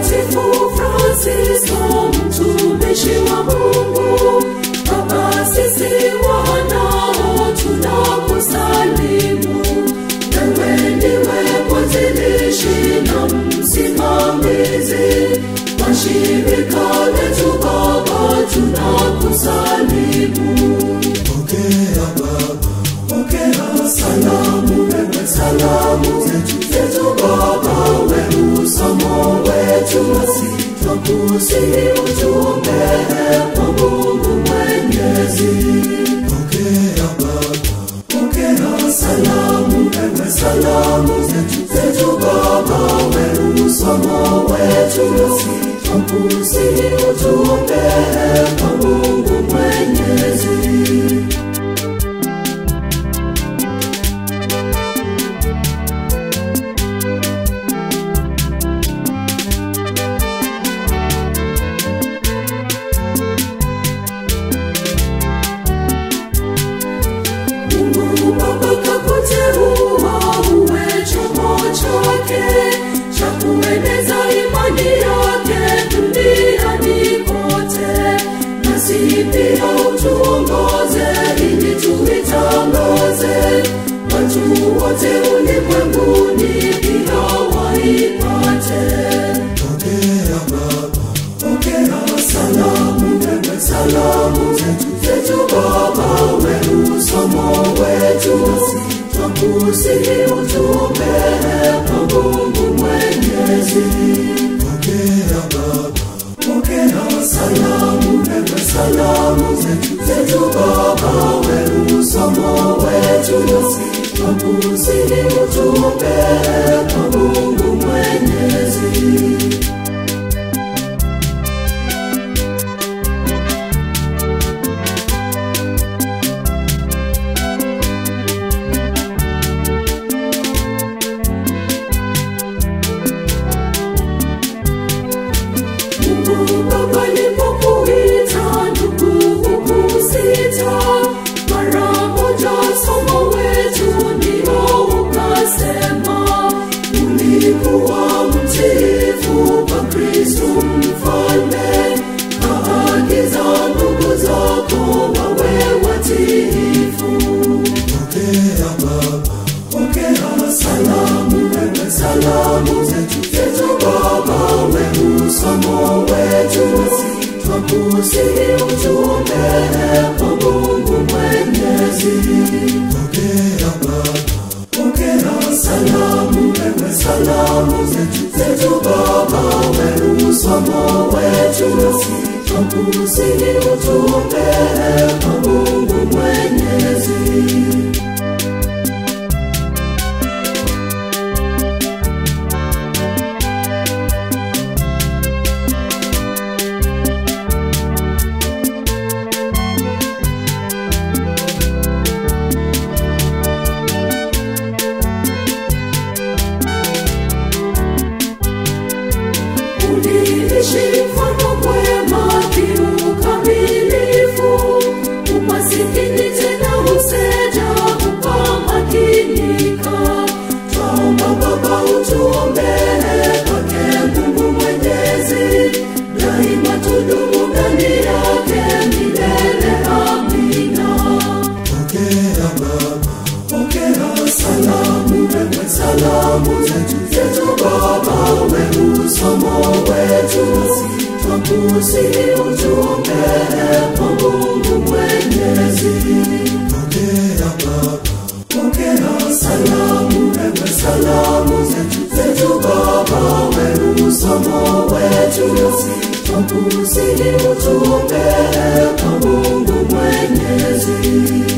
Mtakatifu Francisco, mtumishi wa Mungu, Baba, sisi wanao tunakusalimu. Wewe ndiwe mwanzilishi na msimamizi wa shirika letu Baba, tunakusalimu. Pokea Baba, Pokea salamu, wewe salamu zetu zetu Baba, wewe usomo wetu, nasi twakusihi ujumbe kwa Mungu Mwenyezi. pokea Baba, Pokea salamu, wewe salamu zetu zetu Baba, wewe usomo wetu, nasi twakusihi ujumbe kwa Mungu Mwenyezi. Mungu Baba kakuteua uwe chombo chake cha kueneza imani yake duniani kote, nasi pia utuongoze ili tuitangaze watu wote ulimwenguni pia waipate. pokea Baba, Pokea salamu, wewe salamu zetu zetu Baba, wewe usomo wetu, nasi twakusihi ujumbe kwa Mungu Mwenyezi. pokea Baba, Pokea salamu, wewe salamu zetu zetu Baba, wewe usomo wetu, nasi twakusihi ujumbe kwa Mungu Mwenyezi. Mungu Baba alipokuita ndugu hukusita, mara moja somo wetu ndio ukasema, ulikuwa mtiifu kwa Kristo mfalme, kaagiza ndugu zako wawe watiifu. pokea Baba, Pokea salamu, wewe salamu zetu zetu Baba, wewe usomo wetu, nasi twakusihi ujumbe kwa Mungu Mwenyezi. pokea Baba, Pokea salamu, wewe salamu zetu zetu Baba, wewe usomo wetu, nasi twakusihi ujumbe kwa Mungu Mwenyezi. uliishi mfano mwema kiukamilifu, umasikini tena useja ukamakinika. Twaomba Baba utuombee kwake Mungu Mwenyezi, daima tudumu ndani yake milele. Amina. pokea Baba, Pokea salamu, wewe salamu zetu zetu Baba, wewe usomo wetu, nasi twakusihi ujumbe kwa Mungu Mwenyezi. pokea Baba, Pokea salamu, wewe salamu zetu zetu Baba, wewe usomo wetu, nasi twakusihi ujumbe kwa Mungu Mwenyezi.